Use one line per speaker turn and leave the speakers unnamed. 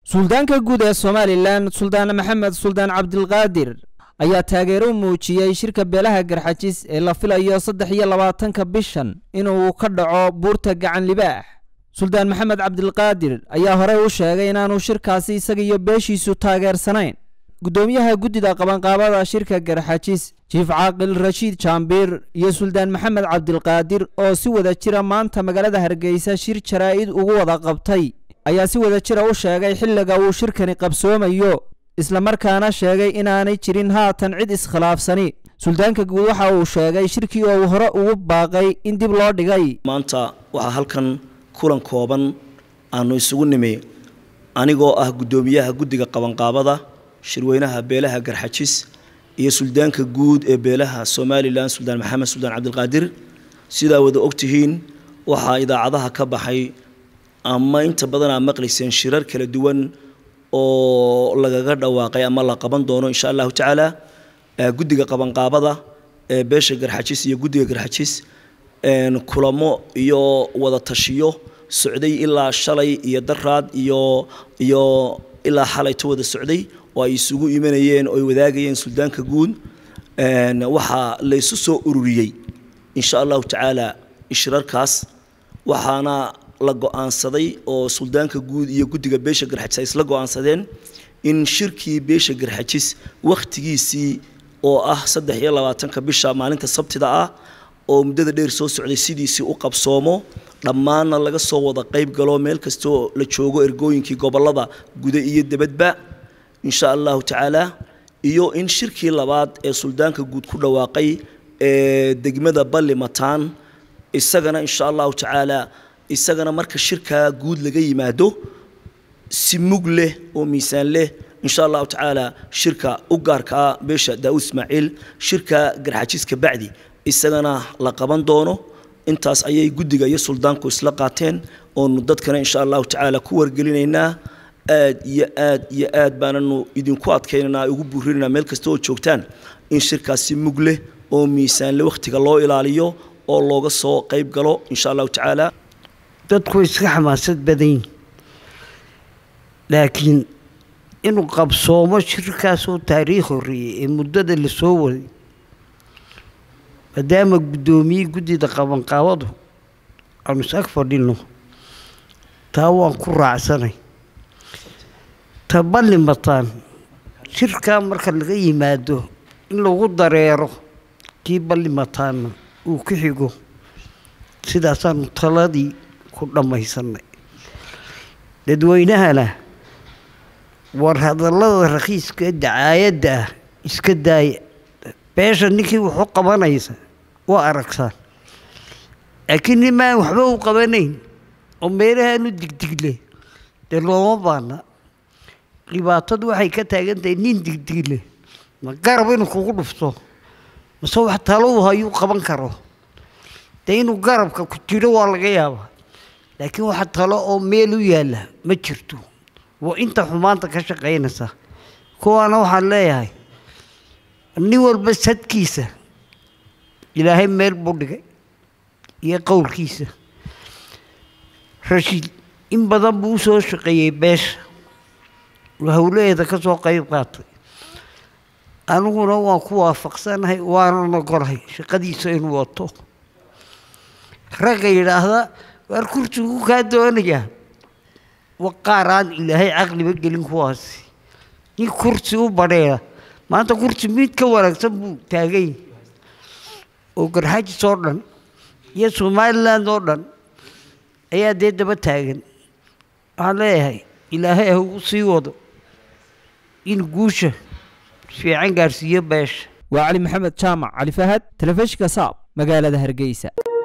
suldaanka guud ee somalilan suldaan maxamed suldaan cabdilqaadir ayaa taageero u muujiyey shirka beelaha garxajis ee la filayo saddex iyo labaatanka bishan inuu ka dhaco buurta gacan libaax suldaan maxamed cabdilqaadir ayaa horey u sheegay inaanu shirkaasi isaga iyo beeshiisu taageersanayn guddoomiyaha guddida qabanqaabada shirka garxajis jiif caaqil rashiid jaambiir iyo suldaan maxamed cabdilqaadir oo si wada jira maanta magaalada hargeysa shir jaraa'id ugu wada qabtay ayaa si wada jira u sheegay xilliga uu shirkani qabsoomayo islamarkaana sheegay inaanay jirin haatan cid iskhilaafsani suldaanka guud waxa uu sheegay shirkii oo uu hore ugu baaqay in dib loo dhigay
maanta waxaa halkan kulan kooban aanu isugu nimi anigoo ah guddoomiyaha guddiga qabanqaabada shirweynaha beelaha garxajis iyo suldaanka guud ee beelaha somalilan suldaan maxamed suldaan cabdilqaadir sidaa wada ogtihiin waxaa idaacadaha ka baxay ama inta badan aa maqlayseen shirar kala duwan oo lagaga dhawaaqay ama la qaban doono insha allahu tacaala guddiga qabanqaabada ee beesha garxajis iyo guddiga garxajis kulamo iyo wada tashiyo socday ilaa shalay iyo daraad iyo iyo ilaa xalayto wada socday oo ay isugu imanayeen oo ay wadaagayeen suldaanka guud waxaa la isu soo ururiyey insha allahu tacaala shirarkaas waxaana la go-aansaday oo suldaanka guud iyo guddiga beesha garxajis ay isla go-aansadeen in shirkii beesha garxajis wakhtigiisii oo ah saddex iyo labaatanka bisha maalinta sabtida ah oo muddada dheer soo socday sidiisii u qabsoomo dhammaanna laga soo wada qayb galo meel kastoo la joogo ergooyinkii gobollada guda iyo debadba insha allahu tacaala iyo in shirkii labaad ee suldaanka guud ku dhawaaqay ee degmada balli mataan isagana insha allahu tacaala isagana marka shirkaa guud laga yimaado si mug leh oo miisaan leh insha allahu tacaala shirka u gaarka ah beesha daawud ismaaciil shirka garxajiska bacdi isagana la qaban doono intaas ayay guddiga iyo suldaanku isla qaateen oonu dadkana insha allahu tacaala ku wargelinaynaa aad iyo aad iyo aad baananu idinku adkaynaynaa ugu buurinaynaa meel kasta oo joogtaan in shirkaasi mug leh oo miisaanle wakhtiga loo ilaaliyo oo looga soo qayb galo insha allahu tacaala
dadku iska xamaasad badanyihin laakiin inuu qabsoomo shirkaasoo taariikh horreeyey ee muddada la soo waday maadaama guddoomiye guddida qabanqaabadu aanu is ag fadhinno taa waan ku raacsanay ta balli mataan shirkaa marka laga yimaado in lagu dareero kii balli mataanna uu ku xigo sidaasaanu taladii ku dhammaysanay dadweynahana war hadallada rakhiiska dacaayadda ah iska daaya beesha ninkii wuxu qabanaysa waa aragsaan laakiin nimaan waxba u qabanayn oo meelahaanu digdigle dee looma baana dhibaatadu waxay ka taagan tahay nin digdigle ma garab inuu kugu dhufto mase wax talow hayuu qaban karo dee inuu garabka ku jiro waa laga yaabaa laakiin waxa talo oo meel u yaalla ma jirto waa inta xumaanta ka shaqaynaysa kuwaana waxaan leeyahay nin walba sadkiisa ilaahay meel buu dhigay iyo qowlkiisa rashiid in badan buu usoo shaqeeyey beesha oo howlaheeda ka soo qayb qaatay aniguna waan ku waafaqsanahay waanan ogolahay shaqadiisa inuu wato ragga yidhaahda waar kursigu kaa doonayaa wa qaar aan ilaahay caqliba gelin kuwaasi nin kursi u badheera maanta kursi mid ka wanaagsan buu taagay oo garxajis oo dhan iyo somaliland oo dhan ayaa dee daba taagan waxaan leeyahay ilaahay ha ugu sii wado in guusha fiican gaarsiiyo beesha
waa cali maxamed jaamac cali fahad telefishinka saab magaalada hargeysa